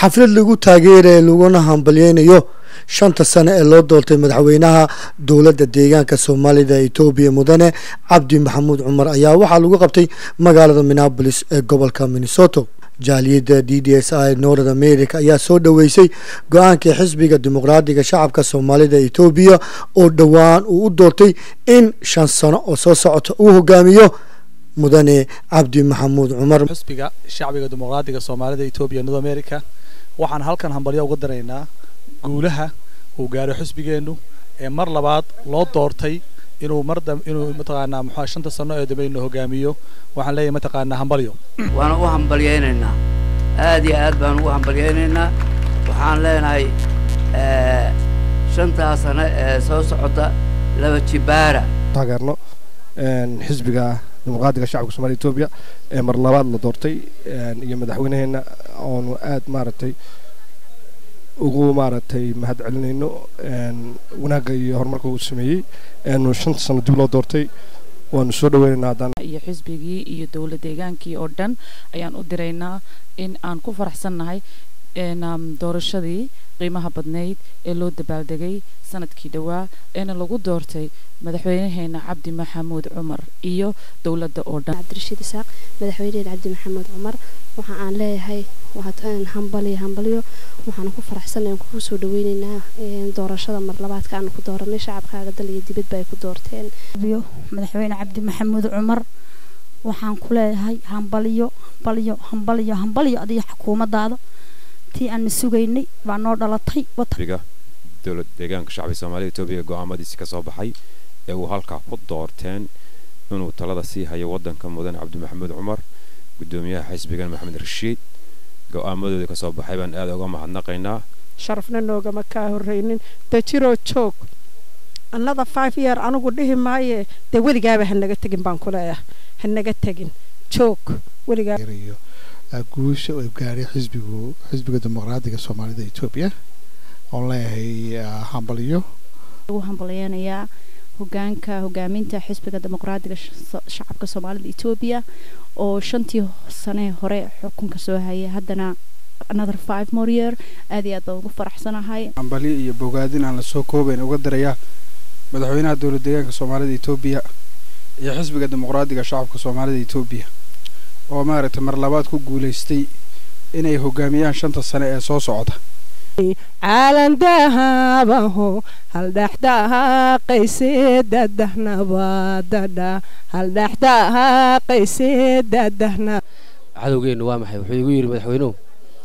xaflad lagu taageeraya laguna hambalyeynayo shanta sano ee loo doortay madaxweynaha dowladda deegaanka soomaalida etoobiya mudane cabdi maxamuud cumar ayaa waxaa lagu qabtay magaalada minneabolis ee gobolka minnesoto jaaliyadda d d s i north america ayaa soo dhoweysay go-aankii xisbiga dimuqraadiga shacabka soomaalida etoobiya oo dhowaan uu u doortay in shan sano oo soo socota uu hogaamiyo mudane cabdi maxamuud cumar xisbiga shacbiga dimuqraadiga soomaalida etoobiya north america waxaan halkan hambalyo uga daraynaa guulaha uu gaaray xisbigeennu ee mar labaad loo doortay inuu mar inuu mataqaanaa muxuu shanta sano ee dambe inuu hogaamiyo waxaan leeyahay mataqaanaa hambalyo waan u hambalyaynaynaa aad iyo aad baan ugu hambalyaynaynaa waxaan leenahay shantaa sano ee soo socota laba jibaara taageerno xisbiga dimuqraadiga shacabka somalia etoobiya ee mar labaad la doortay iyo madaxweynaheenna oonu aad maaragtay ugu maaragtay mahad celinayno wanaagga iyo horumarka uu sameeyey eenu shanta sano dib loo doortay waanu soo dhaweynaynaa haddaan iyo xisbigii iyo dowlad deegaankii oo dhan ayaan u diraynaa in aan ku faraxsannahay doorashadii qiimaha badnayd ee loo dabaaldegay sanadkii dhowaa eena lagu doortay madaxweynaheena cabdi maxamuud cumar iyo dowladda oo dhan cabdirashiid isaaq madaxweyneheena cabdi maxamuud cumar waxa aan leeyahay hambalyo hambalyo waxaana ku faraxsanayn kugu soo dhaweynaynaa doorashada mar labaadka aanu ku dooranay shacabkaaga dal iyo dibadba ay ku doorteen madaxweyne cabdi maxamuud cumar waxaan ku leeyahay hambalyo hambalyo hambalyo hambalyo adiga xukuumadaada tii aan sugaynay baa noo dhalatay dowlad deegaanka shacbiga soomaalida etoobiya go-aamadiisi ka soo baxay ee uu halkaa ku doorteen inuu talada sii hayo waddanka mudane cabdi maxamuud cumar guddoomiyaha xisbigan maxamed rashiid go-aamadooda ka soo baxay baan aad uga mahadnaqaynaa sharafna noogama kaa horraynin dajiroo joog annada five year anigu dhihi maaye dee weligaaba hanaga tegin baan ku leeyahay hanaga tegin joog weligaa guusha uu gaaray xisbigu xisbiga dimuqraadiga soomaalida etoobiya oon leeyahay hambalyo ugu hambalyeynayaa hogaanka hogaaminta xisbiga dimuqraadiga shacabka soomaalida etoobiya oo shantii sane hore xukunka soo hayay haddana another five more year aad iyo aad baan ugu faraxsanahay hambalyo iyo bogaadin aan lasoo koobayn uga dirayaa madaxweynaha dowlad deegaanka soomaalida etoobiya iyo xisbiga dimuqraadiga shacabka soomaalida etoobiya oo maaragtay mar labaad ku guulaystay inay hogaamiyaan shanta sane ee soo socda caalandahabaho haldhaxdaaqayse dadahnabadadha haldhaxdaaqayse dadahna cadowgeennu waa maxay wuxuu igu yidhi madaxweynuhu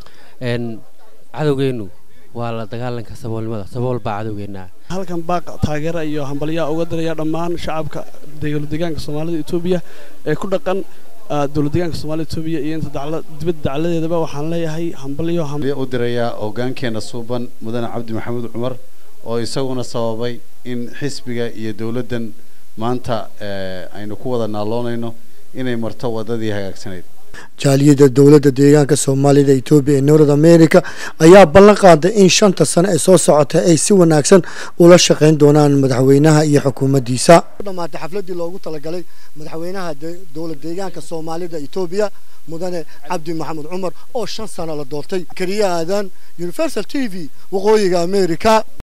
cadowgeennu waa la dagaalanka saboolnimada sabool baa cadowgeennaa halkan baaq taageera iyo hambalyaa uga diraya dhammaan shacabka dowlad deegaanka soomaalida etoobiya ee ku dhaqan dowlad deegaanka soomaalida etoobiya iyo inta dibadda dacladeedaba waxaan leeyahay hambalyo u dirayaa hoggaankeena suuban mudane cabdi maxamuud cumar oo isaguna sababay in xisbiga iyo dowladdan maanta aynu ku wada naaloonayno inay marto waddadii hagaagsanayd jaaliyadda dowladda deegaanka soomaalida etoobiya ee north america ayaa ballan qaaday in shanta sano ee soo socota ay si wanaagsan ula shaqayn doonaan madaxweynaha iyo xukuumaddiisa dhamaatay xafladii loogu talagalay madaxweynaha dowlad deegaanka soomaalida etoobiya mudane cabdi maxamuud cumar oo shan sano la doortay keliya aadan universal t v waqooyiga america